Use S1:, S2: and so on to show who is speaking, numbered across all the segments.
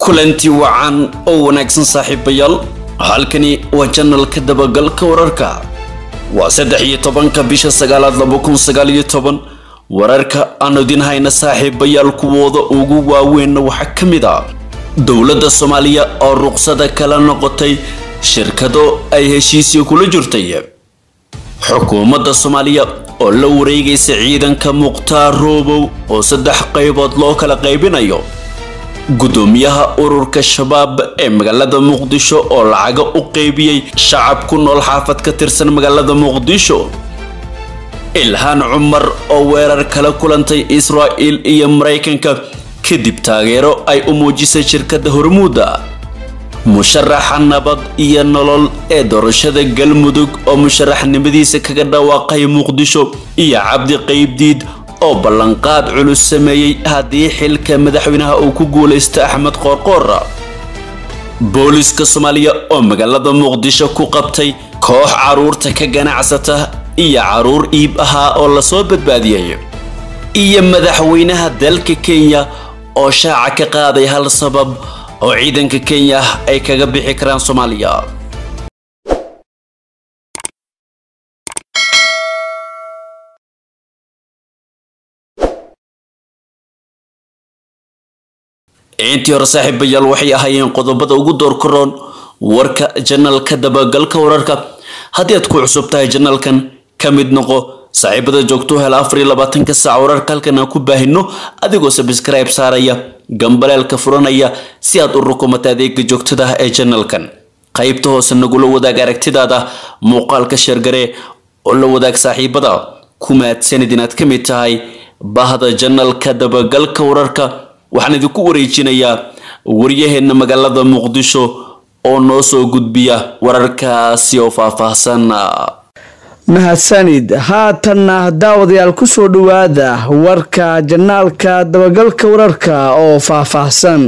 S1: kulanti wacan oo wanaagsan saaxiibayaal halkani waa janalka dabagalka wararka waa saddex iyo tobanka bisha sagaalaad laba kun sagaal iyo toban wararka aan idin hayna saaxiibayaal kuwooda ugu waaweynna waxaa ka mid ah dowladda soomaaliya oo ruqsada kala noqotay shirkado ay heshiisii kula jirtay xukuumadda soomaaliya oo la wareegaysa ciidanka mukhtaar roobow oo saddex qaybood loo kala qaybinayo gudoomiyaha ururka shabaab ee magaalada muqdisho oo lacaga u qeybiyey shacab ku nool xaafad ka tirsan magaalada muqdisho ilhaan cumar oo weerar kala kulantay israa'il iyo maraykanka kadib taageero ay u muujisay shirkadda hormuuda musharaxa nabad iyo nolol ee doorashada galmudug oo musharaxnimadiisa kaga dhawaaqay muqdisho iyo cabdi qaybdiid oo ballanqaad culus sameeyey haddii xilka madaxweynaha uu ku guulaysto axmed qoorqoor booliska soomaaliya oo magaalada muqdisho ku qabtay koox caruurta ka ganacsata iyo caruur iib ahaa oo lasoo badbaadiyey iyo madaxweynaha dalka kenya oo shaaca ka qaaday hal sabab oo ciidanka kenya ay kaga bixi karaan soomaaliya intii hore saaxiibayaal waxay ahaayeen qodobada ugu door karoon warka janalka dabagalka wararka haddii aad ku cusub tahay janalkan ka mid noqo saaxiibada joogto hel afar iyo labaatanka saac wararka halkan aan ku baahino adigoo sabskribe saaraya gambaleelka furanaya si aad u rukumata adeega joogtada ee janalkan qaybta hoose nagula wadaag aragtidaada muuqaalka sheergaree oo la wadaag saaxiibada ku mahadsanid inaad ka mid tahay bahda janalka dabagalka wararka waxaan idinku wareejinayaa waryaheena magaalada muqdisho oo noo soo gudbiya wararkaasi oo faahfaahsan
S2: mahadsanid haatanna daawadayaal kusoo dhowaada warka janaalka dabagalka wararka oo faahfaahsan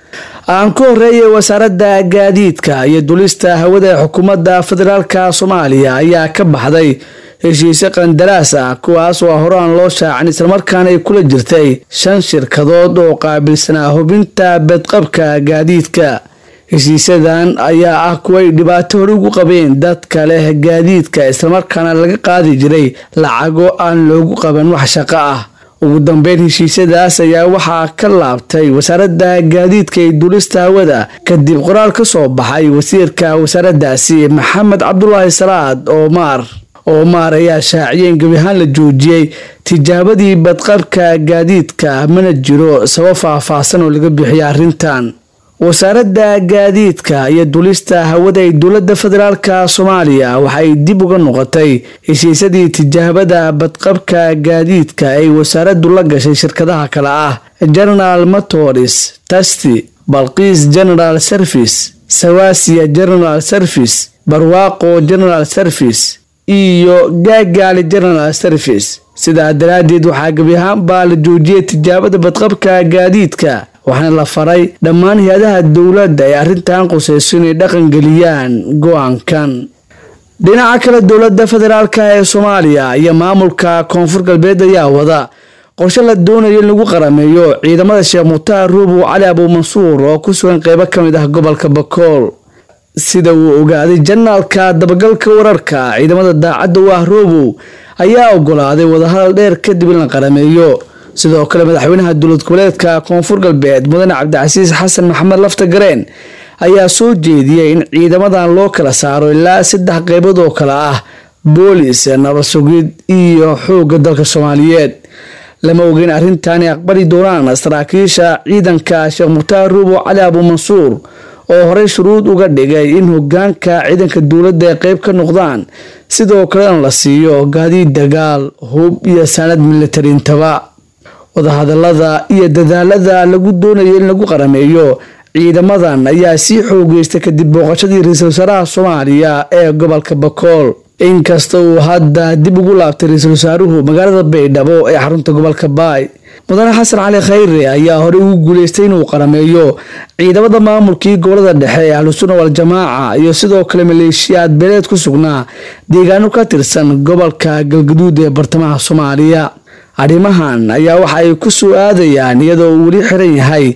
S2: aan ku horeeyay wasaaradda gaadiidka iyo dulista hawada ee xukuumadda federaalka soomaaliya ayaa ka baxday heshiisyo qandaraas ah kuwaas oo horaan loo shaacin islamarkaana ay kula jirtay shan shirkadood oo qaabilsanaa hubinta bedqabka gaadiidka heshiisyadan ayaa ah kuway dhibaato hore ugu qabeen dadka leh gaadiidka islamarkaana laga qaadi jiray lacago aan loogu qaban wax shaqo ah ugu dambeyn heshiisyadaas ayaa waxaa ka laabtay wasaaradda gaadiidka iyo duulista hawada kadib qoraal ka soo baxay wasiirka wasaaraddaasi maxamed cabdulaahi salaad oomaar oomaar ayaa shaaciyay in gebi ahaan la joojiyey tijaabadii badqabka gaadiidka mana jiro sabab faahfaahsan oo laga bixiyay arrintan wasaaradda gaadiidka iyo dulista hawada ee dowladda federaalka soomaaliya waxay dib uga noqotay heshiisyadii tijaabada badqabka gaadiidka ay wasaaraddu la gashay shirkadaha kale ah general motors tasty balqiis general service sawasiya general service barwaaqo general service iyo gaagaali general service sidaa daraaddeed waxaa gebi ahaanbaa la joojiyay tijaabada badqabka gaadiidka waxaana la faray dhammaan hay-adaha dowladda ee arrintan qusayso inay dhaqangeliyaan go-aankan dhinaca kale dowladda federaalka ee soomaaliya iyo maamulka koonfur galbeed ayaa wada qorshe la doonayo in lagu qarameeyo ciidamada sheekh mukhtaar ruubow cali abuumansuur oo ku sugan qeybo ka mid ah gobolka bakool sida uu ogaaday janaalka dabagalka wararka ciidamada daacadda u ah roobow ayaa ogolaaday wadahadal dheer kadib in la qarameeyo sidoo kale madaxweynaha dowlad goboleedka koonfur galbeed mudane cabdicasiis xasan maxamed lafta gareen ayaa soo jeediyey in ciidamadan loo kala saaro ilaa saddex qeybood oo kale ah boolis nabad sugid iyo xoogga dalka soomaaliyeed lama ogeyn arrintan ay aqbali doonaan saraakiisha ciidanka sheekh mukhtaar ruubo cali abuumansuur oo horey shuruud uga dhigay in hogaanka ciidanka dowladda ay qeyb ka noqdaan sidoo kalena la siiyo gaadiid dagaal hub iyo saanad militarintaba wadahadalada iyo dadaalada lagu doonayo in lagu qarameeyo ciidamadan ayaa sii xoogeystay kadib booqashadii ra-iisul wasaaraha soomaaliya ee gobolka bakool inkasta uu hadda dib ugu laabtay ra-iisul wasaaruhu magaalada baydhabo ee xarunta gobolka baay mudane xasan cali khayre ayaa horey ugu guuleystay inuu qarameeyo ciidamada maamulkii gobolada dhexe ee ahlusunna wal-jamaaca iyo sidoo kale maleeshiyaad beeleed ku sugnaa deegaano ka tirsan gobolka galgaduud ee bartamaha soomaaliya arrimahan ayaa waxa ay ku soo aadayaan iyadoo uu weli xiran yahay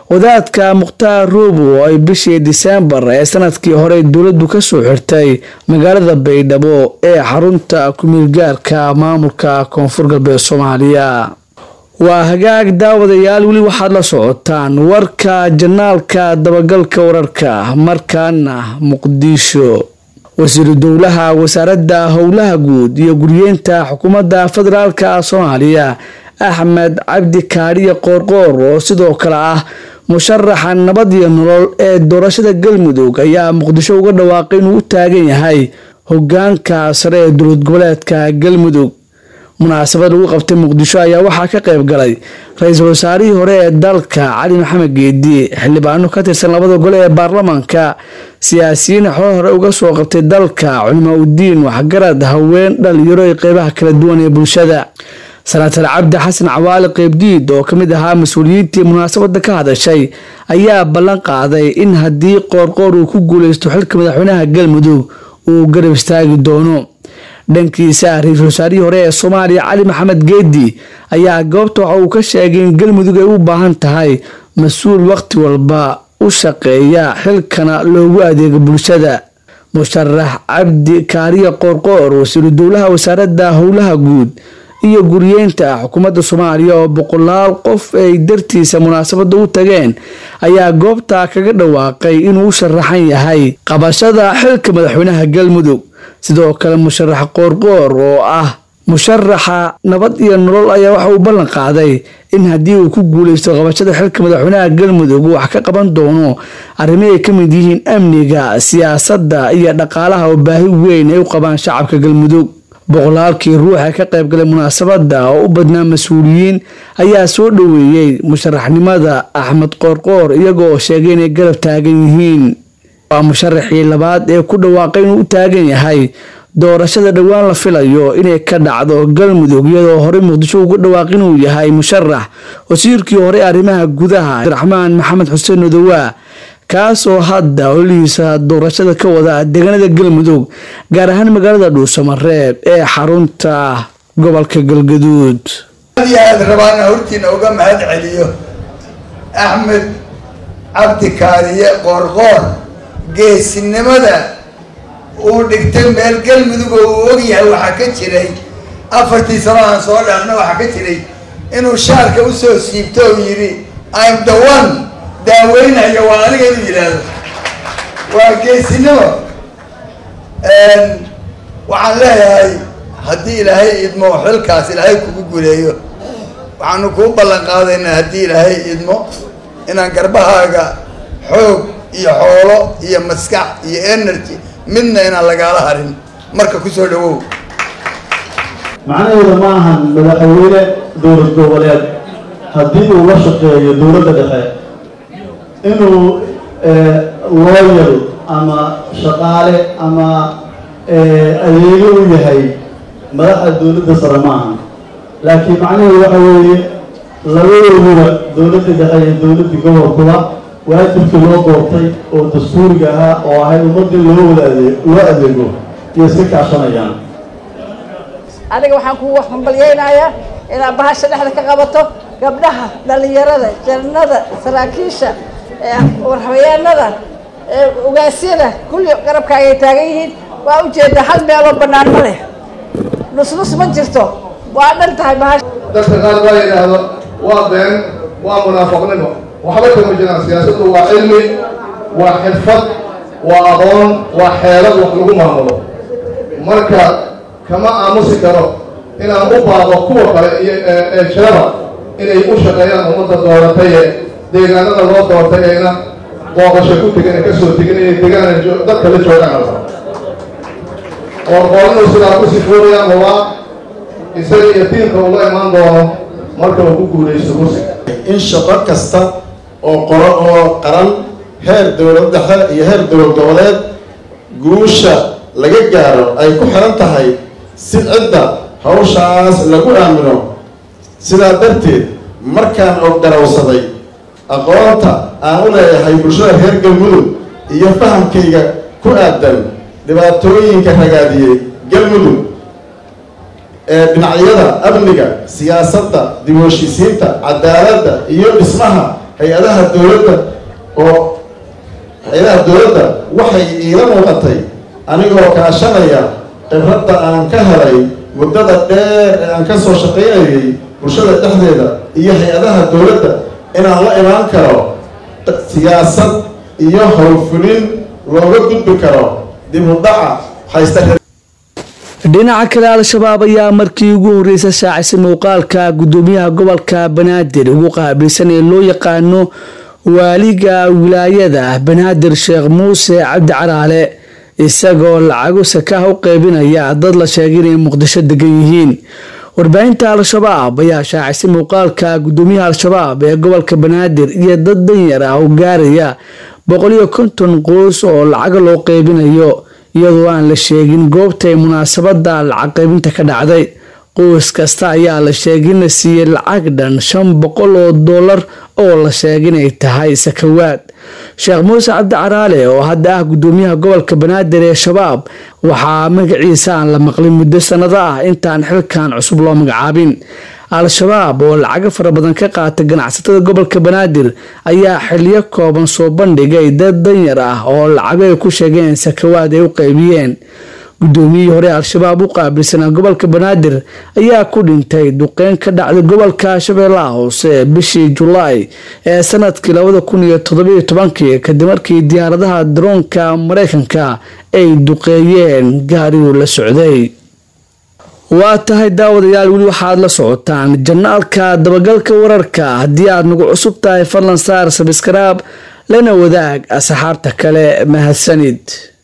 S2: wadaadka mukhtaar roobo oo ay bishii diseembar ee sanadkii hore dowladdu kasoo xirtay magaalada baydhabo ee xarunta kumiilgaarka maamulka koonfur galbeed soomaaliya waa hagaag daawadayaal weli waxaad la socotaan warka janaalka dabagalka wararka markaana muqdisho wasiiru dowlaha wasaaradda howlaha guud iyo guryeenta xukuumadda federaalka soomaaliya axmed cabdi kaadhiye qoorqoor oo sidoo kale ah musharaxa nabad iyo nolol ee doorashada galmudug ayaa muqdisho uga dhawaaqay inuu u taagan yahay hogaanka sare ee dowlad goboleedka galmudug munaasabad lagu qabtay muqdisho ayaa waxaa ka qayb galay ra-iisul wasaarihii hore ee dalka cali maxamed geedi xildhibaano ka tirsan labada gole ee baarlamaanka siyaasiyiin xoo hore uga soo qabtay dalka culimaa udiin waxgarad haween dhalinyaro ee qeybaha kala duwan ee bulshada sanatar cabdi xasan cawaali qeybdiid oo kamid ahaa mas-uuliyiintii munaasabada ka hadashay ayaa ballan qaaday in haddii qoorqoor uu ku guuleysto xilka madaxweynaha galmudug uu garab istaagi doono dhankiisa ra-iisul wasaarihii hore ee soomaaliya cali maxamed geedi ayaa goobta waxa uu ka sheegay in galmudug ay u baahan tahay mas-uul waqti walba u shaqeeya xilkana loogu adeego bulshada musharax cabdi kaariye qoorqoor wasiiru dowlaha wasaaradda howlaha guud iyo guryeynta xukuumadda soomaaliya oo boqolaal qof ay dartiisa munaasabada u tageen ayaa goobta kaga dhawaaqay inuu u sharaxan yahay qabashada xilka madaxweynaha galmudug sidoo kale musharax qoorqoor oo ah musharaxa nabad iyo nolol ayaa waxa uu ballan qaaday in haddii uu ku guuleysto qabashada xilka madaxweynaha galmudug uu wax ka qaban doono arrimo ay ka mid yihiin amniga siyaasadda iyo dhaqaalaha oo baahi weyn ay u qabaan shacabka galmudug boqolaalkii ruux ee ka qayb galay munaasabada oo u badnaa mas-uuliyiin ayaa soo dhoweeyey musharaxnimada axmed qoorqoor iyagoo sheegay inay garab taagan yihiin waa musharaxii labaad ee ku dhawaaqay inuu u taagan yahay doorashada dhowaan la filayo inay ka dhacdo galmudug iyadoo horey muqdisho uga dhawaaq inuu yahay musharax wasiirkii hore arrimaha gudaha abdiraxmaan maxamed xuseen odowaa kaasoo hadda ololihiisa doorashada ka wada deegaanada galmudug gaar ahaan magaalada dhuusamareeb ee xarunta gobolka galgaduud
S3: aad iyo aad rabaana hortiina uga mahad celiyo axmed cabdi kaariye qoorqoor geesinimada uu dhigtay meel galmudug oo uu ogyahay waxaa ka jiray afartii sano aan soo dhaafna waxaa ka jiray inuu shaarka usoo siibto oo yidhi im the one daaweynaya waa aniga inuu yidhaahdo waa geesinimo waxaan leeyahay haddii ilaahay idmo xilkaas ilaahay kugu guleeyo waxaanu kuu ballan qaadaynaa haddii ilaahay idmo inaan garbahaaga xoog iyo xoolo iyo maskax iyo energy midna inaan lagaala harin marka kusoo dhawow
S4: macnaheedu ma ahan madaxweyne dowlad goboleed haddii uu la shaqeeyo dowladda dhexe inuu looyal ama shaqaale ama adeego u yahay madaxda dowladda sare ma aha laakiin macnaheedu waxa weeye labadooduba dowladda dhexe iyo dowladda gobolkuba waajibkii loo doortay oo dastuuriga ahaa oo ahayd ummadii loo wada adee loo adeego iyo iska kaashanayaan
S5: aniga waxaan kugu hambalyeynayaa inaad bahasha dhexda ka qabato gabdhaha dhalinyarada jarnada saraakiisha warhabeyaanada ogaasyada kulli garabkaagay taagan yihiin waa ujeedaa hal meeloo bannaan ma leh nusnus ma jirto waa dhan tahay bahasha
S6: dadka qaar baa yidhaahdo waa been waa munaafaqnimo waxba kama jiraan siyaasaddu waa cilmi waa xirfad waa aqoon waa xeelad wax lagu maamulo marka kama aamusi karo inaan u baaqo kuwa kale iyo ee jiraba inay u shaqeeyaan ummadda dooratay ee deegaanada loo doortay ayna booqasho ku tegin ee kasoo tegin inay deegaana dadka la joogaan alba qoorqoorinu sidaa ku sifoonayaan hubaa isaga iyo diinka ula imaan doono marka uu ku guulaysto kursiga
S7: in shaqo kasta oo qoro oo qaran heer dowlad dhexe iyo heer dowlad goboleed guusha laga gaaro ay ku xiran tahay si cidda hawshaas lagu aamino sidaa darteed markaan oo garawsaday aqoonta aan u leeyahay bulshada reer galmudug iyo fahamkayga ku aadan dhibaatooyinka ragaadiyey galmudug ee dhinacyada amniga siyaasadda dib u heshiisiinta cadaaladda iyo dhismaha hay-adaha dowladda oo hay-adaha dowladda waxay iila muuqatay anigoo kaashanaya khibradda aan ka helay muddada dheer ee aan ka soo shaqaynayay bulshada dhexdeeda iyo hay-adaha dowladda inaan la imaan karo siyaasad iyo howlfulin looga gudbi karo dib u dhaca haysta
S2: dhinaca kale al-shabaab ayaa markii ugu horreysay shaacisay muuqaalka gudoomiyaha gobolka banaadir ugu qaabilsan ee loo yaqaano waaliga wilaayada banaadir sheekh muuse cabdi caraale isagoo lacago sakaha u qeybinaya dad la sheegay inay muqdisho degan yihiin warbaahinta al-shabaab ayaa shaacisay muuqaalka gudoomiyaha al-shabaab ee gobolka banaadir iyo dad danyar ah oo gaaraya boqoliyo konton qoys oo lacago loo qeybinayo iyadoo aan la sheegin goobta ay munaasabada lacag qaybinta ka dhacday qoys kasta ayaa la sheegay in la siiyey lacag dhan shan boqol oo dollar oo la sheegay inay tahay sakawaad sheekh muuse cabdi caraale oo hadda ah gudoomiyaha gobolka banaadir ee shabaab waxaa magaciisa aan la maqlin muddo sanado ah intaan xilkan cusub loo magacaabin al-shabaab oo lacago fara badan ka qaata ganacsatada gobolka banaadir ayaa xiliyo kooban soo bandhigay dad danyar ah oo lacago ay ku sheegeen sakawaad ay u qaybiyeen gudoomiyihii hore al-shabaab u qaabilsanaa gobolka banaadir ayaa ku dhintay duqeyn ka dhacday gobolka shabeellaha hoose bishii julaay ee sanadkii labada kun iyo toddobiyo tobankii kadib markii diyaaradaha daroonka mareykanka ay duqeeyeen gaarigu la socday waa tahay daawadayaal weli waxaad la socotaan janaalka dabagalka wararka haddii aad nagu cusub tahay fadlan saar sabskraib lana wadaag asxaabta kale mahadsanid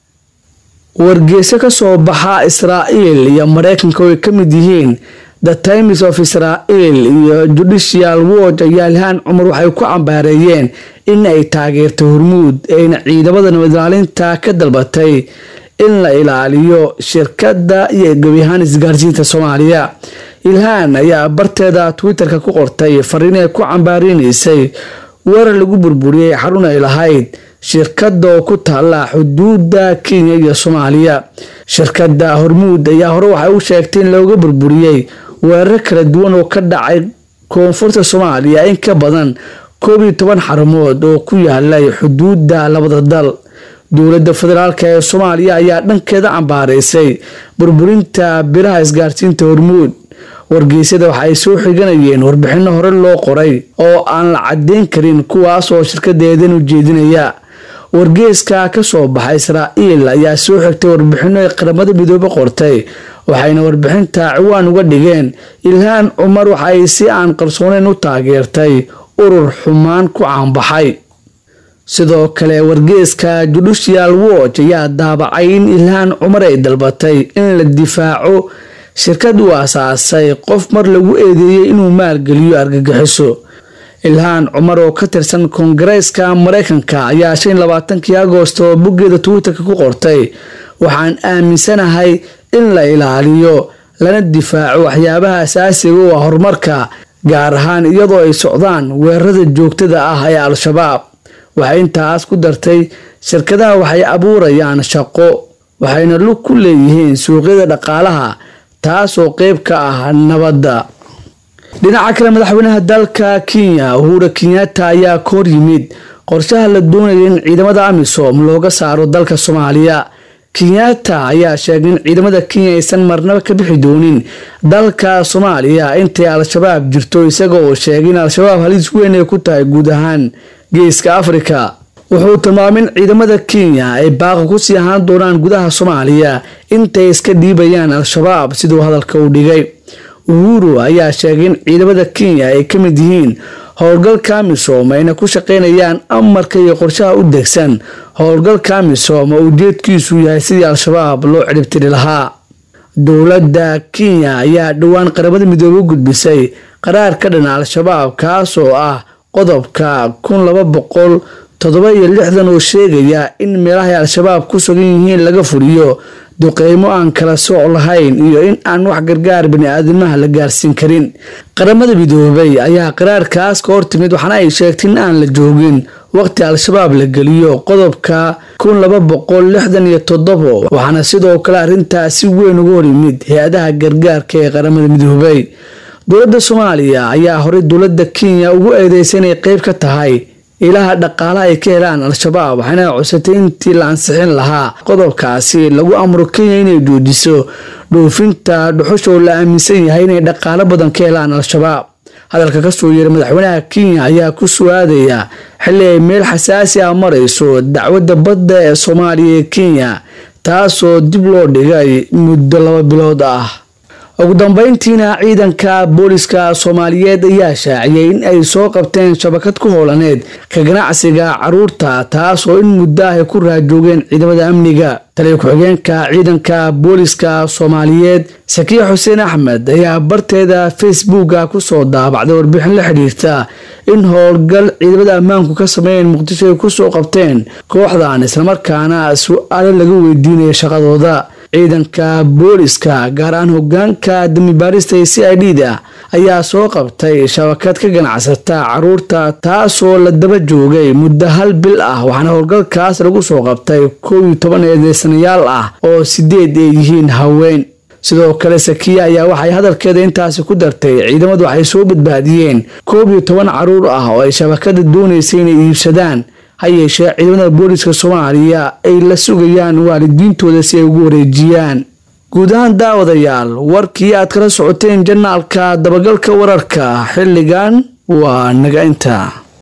S2: wargeyso ka soo baxa israa'iil iyo mareykanka oo ay ka mid yihiin the times of israel iyo judicial watch ayaa ilhaan cumar waxay ku cambaareeyeen in ay taageertay hormuud ayna ciidamada nabadilaalinta ka dalbatay in la ilaaliyo shirkadda iyo gebiyahaan isgaarsiinta soomaaliya ilhaan ayaa barteeda twitter-ka ku qortay fariin ay ku cambaareynaysay weerar lagu burburiyey xarun ay lahayd shirkadda oo ku taala xuduudda kenya iyo soomaaliya shirkadda hormuud ayaa hore waxay u sheegtay in looga burburiyey weeraro kala duwan oo ka dhacay koonfurta soomaaliya in ka badan koob iyo toban xarumood oo ku yaalay xuduudda labada dal dowladda federaalk ee soomaaliya ayaa dhankeeda cambaaraysay burburinta biraha isgaarsiinta hormuud wargeysyada waxa ay soo xiganayeen warbixino hore loo qoray oo aan la cadeyn karin kuwaas oo shirkadeedan u jeedinaya wargeeska ka soo baxa israa'iil ayaa soo xigtay warbixino ay qaramada midoobe qortay waxayna warbixinta ciwaan uga dhigeen ilhaan cumar waxa ay si aan qarsooneyn u taageertay urur xumaan ku caanbaxay sidoo kale wargeeska judicial watch ayaa daabacay in ilhaan cumar ay dalbatay in la difaaco shirkad uu asaasay qof mar lagu eedeeyey inuu maalgeliyo argagixiso ilhaan cumar oo ka tirsan koongareeska mareykanka ayaa shan labaatankii agoosto boggeeda twitterka ku qortay waxaan aaminsanahay in la ilaaliyo lana difaaco waxyaabaha asaasiga u ah horumarka gaar ahaan iyadoo ay socdaan weerarada joogtada ah ee al-shabaab waxay intaas ku dartay shirkadaha waxay abuurayaan shaqo waxayna lug ku leeyihiin suuqyada dhaqaalaha taasoo qeyb ka ah nabadda dhinaca kale madaxweynaha dalka kenya uhura kenyatta ayaa ka hor yimid qorshaha la doonaya in ciidamada amisom looga saaro dalka soomaaliya kenyatta ayaa sheegay in ciidamada kenya aysan marnaba ka bixi doonin dalka soomaaliya intay al-shabaab jirto isaga oo sheegay in al-shabaab halis weyn ay ku tahay guud ahaan geeska afrika wuxuu tilmaamay in ciidamada kenya ay baaqi kusii ahaan doonaan gudaha soomaaliya intay iska dhiibayaan al-shabaab siduu hadalka u dhigay uhuru ayaa sheegay in ciidamada kenya ay ka mid yihiin howlgalka amisom ayna ku shaqeynayaan amarka iyo qorshaha u degsan howlgalka amisom oo ujeedkiisu yahay sidii al-shabaab loo ciribtiri lahaa dowladda kenya ayaa dhowaan qaramada midoobe u gudbisay qaraar ka dhan al-shabaab kaas oo ah qodobka kun laba boqol toddoba iyo lixdan oo sheegaya in meelahay al-shabaab ku sugan yihiin laga fuliyo duqeymo aan kala sooc lahayn iyo in aan wax gargaar bani-aadamaha la gaarsiin karin qaramada midoobay ayaa qaraarkaas ka hortimid waxaana ay sheegtay in aan la joogin waqti al-shabaab la geliyo qodobka kun laba boqol lixdan iyo toddobo waxaana sidoo kale arrintaas si weyn uga hor yimid hay-adaha gargaarka ee qaramada midoobay dowladda soomaaliya ayaa horey dowladda kenya ugu eedeysay inay qeyb ka tahay ilaha dhaqaalaha ay ka helaan al-shabaab waxayna codsatay intii la ansixin lahaa qodobkaasi lagu amro kenya inay joojiso dhoofinta dhuxusha oo la aaminsan yahay inay dhaqaalo badan ka helaan al-shabaab hadalka kasoo yeeray madaxweynaha kenya ayaa ku suaadaya xilli ay meel xasaasi ah marayso dacwadda badda ee soomaaliya ee kenya taasoo dib loo dhigay muddo laba bilood ah ugu dambeyntiina ciidanka booliska soomaaliyeed ayaa shaaciyay in ay soo qabteen shabakad ku hoolaneed ka ganacsiga caruurta taasoo in muddo ah ay ku raajoogeen ciidamada amniga taliya ku-xigeenka ciidanka booliska soomaaliyeed sakiya xuseen axmed ayaa barteeda facebooka kusoo daabacday warbixin la xidhiirta in howlgal ciidamada ammaanku ka sameeyeen muqdisho ay kusoo qabteen kooxdan islamarkaana su-aalo laga weydiinaya shaqadooda ciidanka booliska gaar ahaan hogaanka damibaarista ee c i d da ayaa soo qabtay shabakad ka ganacsata caruurta taasoo la daba joogay muddo hal bil ah waxaana howlgalkaas lagu soo qabtay koob iyo toban eedeysanayaal ah oo sideed ay yihiin haween sidoo kale sakiya ayaa waxay hadalkeeda intaasi ku dartay ciidamadu waxay soo badbaadiyeen koob iyo toban caruur ah oo ay shabakada doonaysay inay iibsadaan ha yeeshee ciidamada booliska soomaaliya ay la sugayaan waalidiintooda si ay ugu wareejiyaan guud ahaan daawadayaal warkii aad kala socoteen janaalka dabagalka wararka xilligan waa naga inta